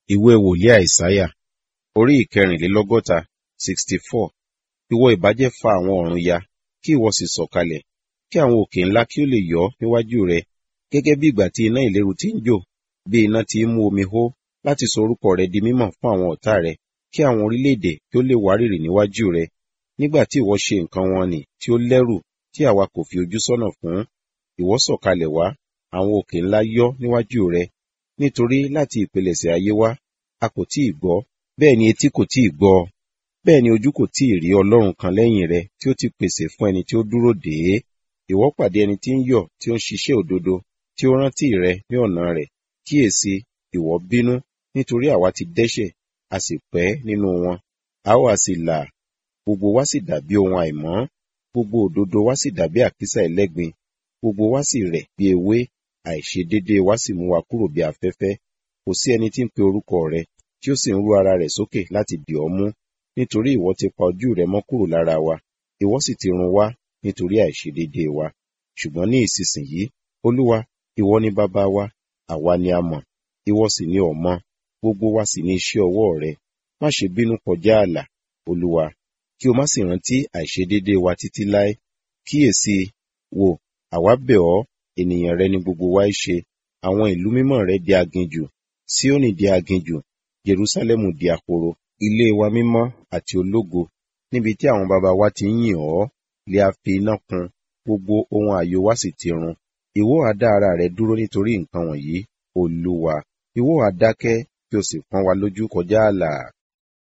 ìwé wòlíì àìsáyà orí ìkẹrìnlélọ́gọ́ta sixty four ìwọ ìbá jẹ́ fa àwọn ọ̀run ya kí ìwọ sì sọ̀kalẹ̀ kí àwọn òkè ńlá kí ó lè yọ́ níwájú rẹ gẹ́gẹ́ bí ìgbà tí iná ìléru ti ń jò bí iná ti ń mú omi hó láti sọ orúkọ rẹ di mímọ̀ fún àwọn ọ̀tá rẹ kí àwọn orílẹ̀-èdè kí ó lè wárìrì níwájú rẹ nígbà tí ìwọ ṣe nǹkan wọn nì tí ó lẹ́rù tí àwa kò fi ojú sọ́nà fún ìwọ sọ̀kalẹ̀ wá àwọn òkè ńlá yọ́ níwájú rẹ nítorí láti ìpilẹ̀ṣẹ̀ ayé wá a kò tí ì gbọ́ bẹ́ẹ̀ ni etí kò tí ì gbọ́ bẹ́ẹ̀ ni ojú kò tí ì rí ọlọ́run kan lẹ́yìn rẹ tí ó ti pèsè fún ẹni tí ó dúró dè é ìwọ pàdé ẹni tí ń yọ̀ tí ó ń ṣiṣẹ́ òdodo tí ó rántí rẹ ní ọ̀nà rẹ̀ kíyèsí ìwọ bínú nítorí àwa ti dẹ́ṣẹ̀ a sì pẹ́ nínú wọn a ó a sì là gbogbo wa sì dàbí ohun àìmọ́ gbogbo òdodo wa sì dàbí àkísà ẹlẹ́gbin gbogbo wa sì rẹ̀ bí ewé àìṣedéédéé wa sì mú wa kúrò bí afẹ́fẹ́ kò sí ẹni tí ń pe orúkọ rẹ tí ó sì ń rú ara rẹ̀ sókè láti dì ọ́ mú nítorí ìwọ ti pa ojú rẹ mọ́ kúrò lára wa ìwọ sì ti run wá nítorí àìṣedéédéé wa ṣùgbọ́n ní ìsinsìnyí olúwa ìwọ ni bàbá wa àwa ni a mọ̀ ìwọ sì ni ọmọ gbogbo wa sì ni iṣẹ́ ọwọ́ rẹ má ṣe bínú kọjá ààlà olúwa kí o má sì rántí àìṣedéédéé wa títí láé kíyèsí wò àwa bẹ̀ ọ́ ènìyàn rẹ ni gbogbo wa í ṣe àwọn ìlú mímọ́ rẹ di aginjù síónì di aginjù jerúsálẹ́mù di ahoro ilé wa mímọ́ àti ológo níbi tí àwọn baba wa ti ń yìn ọ́ lè a fi iná kun gbogbo ohun ààyò wa sì ti run ìwọ á dá ara rẹ dúró nítorí nǹkan wọ̀nyí olúwa ìwọ á dákẹ́ kí o sì pọ́n wa lójú kọjá ààlà